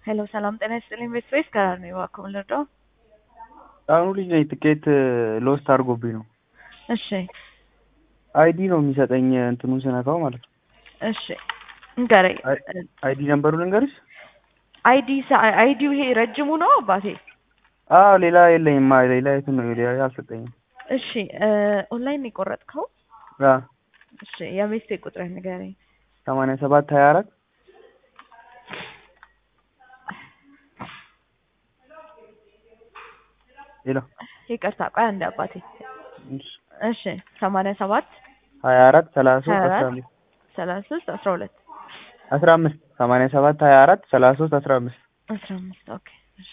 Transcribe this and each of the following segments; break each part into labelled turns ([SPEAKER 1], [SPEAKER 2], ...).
[SPEAKER 1] ሄሎ ሰላም ጤና ይስጥልኝ። ቤት ስፔስ ከራር ነው እባክዎ ልርዳው?
[SPEAKER 2] አሁኑ ልጅ ነኝ። ትኬት ሎስት አድርጎብኝ ነው።
[SPEAKER 1] እሺ
[SPEAKER 2] አይዲ ነው የሚሰጠኝ እንትኑን ስነካው ማለት ነው።
[SPEAKER 1] እሺ ንገረኝ።
[SPEAKER 2] አይዲ ነምበሩ ልንገርሽ?
[SPEAKER 1] አይዲ አይዲው ይሄ ረጅሙ ነው አባቴ?
[SPEAKER 2] አዎ ሌላ የለኝም። ማ ሌላ የት ነው ሌላ አልሰጠኝም።
[SPEAKER 1] እሺ ኦንላይን የቆረጥከው?
[SPEAKER 2] አዎ
[SPEAKER 1] እሺ የቤት ቁጥርህ ንገረኝ።
[SPEAKER 2] ሰማንያ ሰባት ሀያ አራት ሄሎ
[SPEAKER 1] ይቅርታ ቆይ አንዴ አባቴ። እሺ ሰማንያ ሰባት
[SPEAKER 2] ሀያ አራት ሰላሳ ሶስት
[SPEAKER 1] ሀያ
[SPEAKER 2] አስራ
[SPEAKER 1] አራት
[SPEAKER 2] አምስት
[SPEAKER 1] ሰላሳ ሶስት አስራ ሁለት
[SPEAKER 2] አስራ አምስት ሰማንያ ሰባት ሀያ አራት ሰላሳ ሶስት አስራ አምስት
[SPEAKER 1] አስራ አምስት ኦኬ እሺ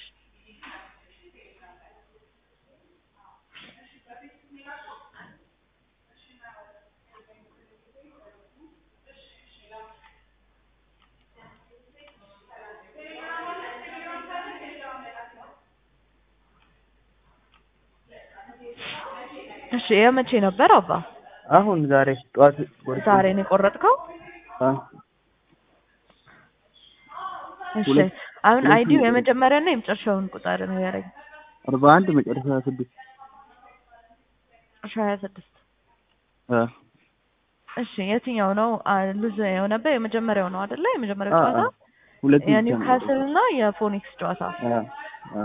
[SPEAKER 1] እሺ የመቼ ነበር አባ?
[SPEAKER 2] አሁን ዛሬ ጠዋት ቆርጬ-
[SPEAKER 1] ዛሬ ነው የቆረጥከው?
[SPEAKER 2] አ
[SPEAKER 1] እሺ
[SPEAKER 2] ሁለት-
[SPEAKER 1] አሁን
[SPEAKER 2] ሁለት
[SPEAKER 1] አይዲው
[SPEAKER 2] ነው።
[SPEAKER 1] የመጀመሪያና የመጨረሻውን ቁጥር ንገረኝ።
[SPEAKER 2] አርባ አንድ መጨረሻ ስድስት
[SPEAKER 1] እሺ ሀያ ስድስት
[SPEAKER 2] አ
[SPEAKER 1] እሺ የትኛው ነው አ- ሉዝ የሆነበት? የመጀመሪያው ነው አይደለ? የመጀመሪያው
[SPEAKER 2] አ-
[SPEAKER 1] ጨዋታ
[SPEAKER 2] አ ሁለት ብቻ ነው
[SPEAKER 1] የኒውካስል እና የፎኒክስ ጨዋታ።
[SPEAKER 2] አ አ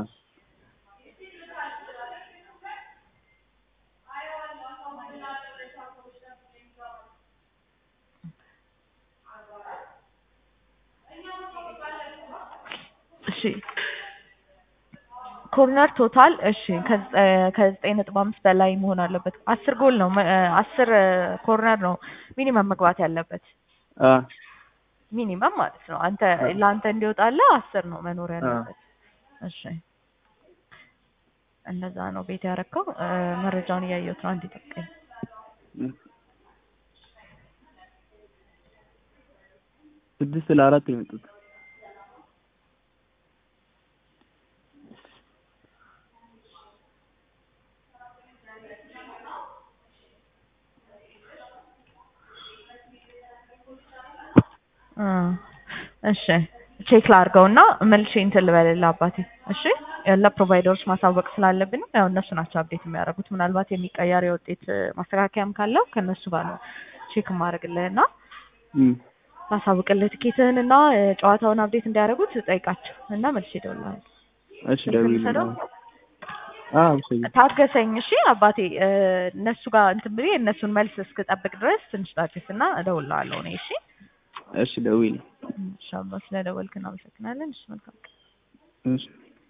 [SPEAKER 1] እሺ ኮርነር ቶታል እሺ ከዘ- ከዘጠኝ ነጥብ አምስት በላይ መሆን አለበት። አስር ጎል ነው መ- አስር ኮርነር ነው ሚኒመም መግባት ያለበት
[SPEAKER 2] አ
[SPEAKER 1] ሚኒመም ማለት ነው። አንተ ለአንተ እንዲወጣልህ አስር ነው መኖር ያለበት። እሺ እንደዛ ነው ቤት ያረከው። መረጃውን እያየሁት ነው። አንድ ጠብቀኝ።
[SPEAKER 2] ስድስት ለአራት የመጡት
[SPEAKER 1] እ እሺ ቼክ ላድርገው እና መልሼ እንትን ልበልልህ አባቴ። እሺ ለፕሮቫይደሮች ማሳወቅ ስላለብን ያው እነሱ ናቸው አፕዴት የሚያደርጉት። ምናልባት የሚቀየር የውጤት ማስተካከያም ካለው ከእነሱ ጋር ነው ቼክ ማድረግልህ እና
[SPEAKER 2] እም
[SPEAKER 1] ላሳውቅልህ ትኬትህን እና ጨዋታውን አፕዴት እንዲያደርጉት ጠይቃቸው እና መልሼ እደውልልሃለሁ።
[SPEAKER 2] እሺ ደውዪልኝ
[SPEAKER 1] ልውሰደው?
[SPEAKER 2] አዎ ውሰጂ
[SPEAKER 1] ታገሰኝ እሺ አባቴ። እ እነሱ ጋር እንትን ብዬ እነሱን መልስ እስክጠብቅ ድረስ ትንሽ ታገስና እደውልልሃለሁ እኔ እሺ።
[SPEAKER 2] እሺ ደውዪልኝ
[SPEAKER 1] እሺ አባ ስለደወልክ እናመሰግናለን። እሺ መልካም ቀን።
[SPEAKER 2] እሺ